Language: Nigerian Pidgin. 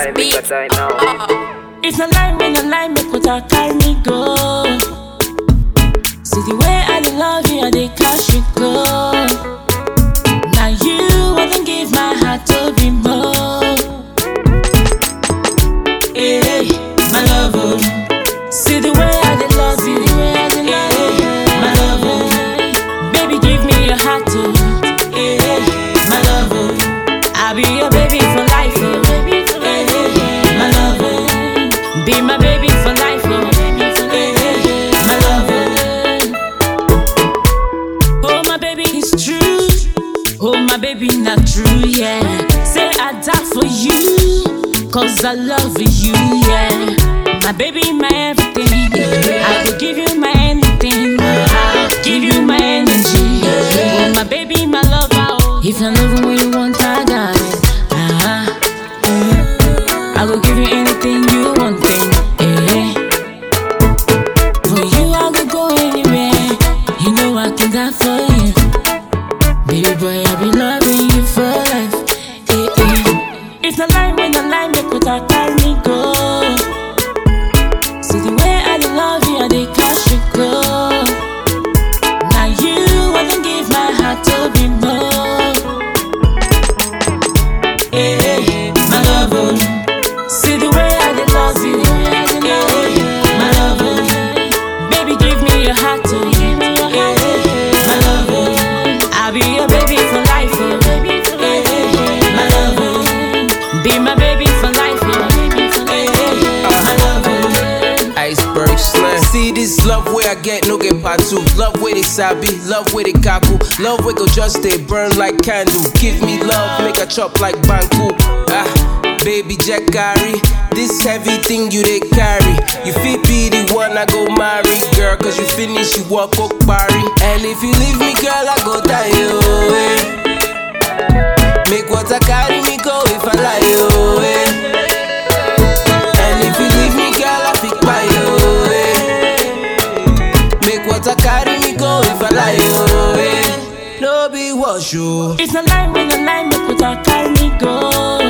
die, make I die now. It's a lie when a lie make what I carry me go. See the way I dey love you, I dey cash you go. Now you I don't give my heart to be more. Hey, my love, oh. see the way I dey love you, hey, my love, oh. baby give me your heart, oh. hey, my love, oh. I'll be your baby for life, oh. hey, my love, oh. be my baby for life, oh. hey, my love, oh. oh my baby it's true, oh my baby not true, yeah. Say I die for you, cause I love you, yeah. My baby, my everything. I will give you my anything. I'll give you my energy. Oh, my baby, my lover. Oh. If I love when you want, I got it. Uh-huh. I will give you anything you want, thing. Eh. For you, I will go anywhere. You know I can die for you. Baby boy, I be loving you for life. Eh, eh. It's a lie when a lie make what I carry me go. See the way I dey love you, I dey cash you go. Now you, I don't give my heart to be more. Hey, my love, oh. see the way I dey love you, hey, my love, oh. baby give me your heart, oh. hey, my love, oh. I'll be your baby for life, oh. hey, my love, oh. be my baby for life, oh. hey, my love, oh. Iceberg slam. See this love where I get no get part two. Love where they sabi, love where they kaku. Love where go just they burn like candle. Give me love, make a chop like banku. Ah, baby Jack Gary. This heavy thing you they carry. You fit be the one I go marry, girl. Cause you finish, you walk up party. And if you leave me, girl, I go die. Oh, eh. Make water carry me go if I lie. Oh, eh. And if you leave me, girl, I pick by you. Eh. Make water carry me go if I lie. Oh, eh. No be wash you. It's a lie when a lie make what I carry me go.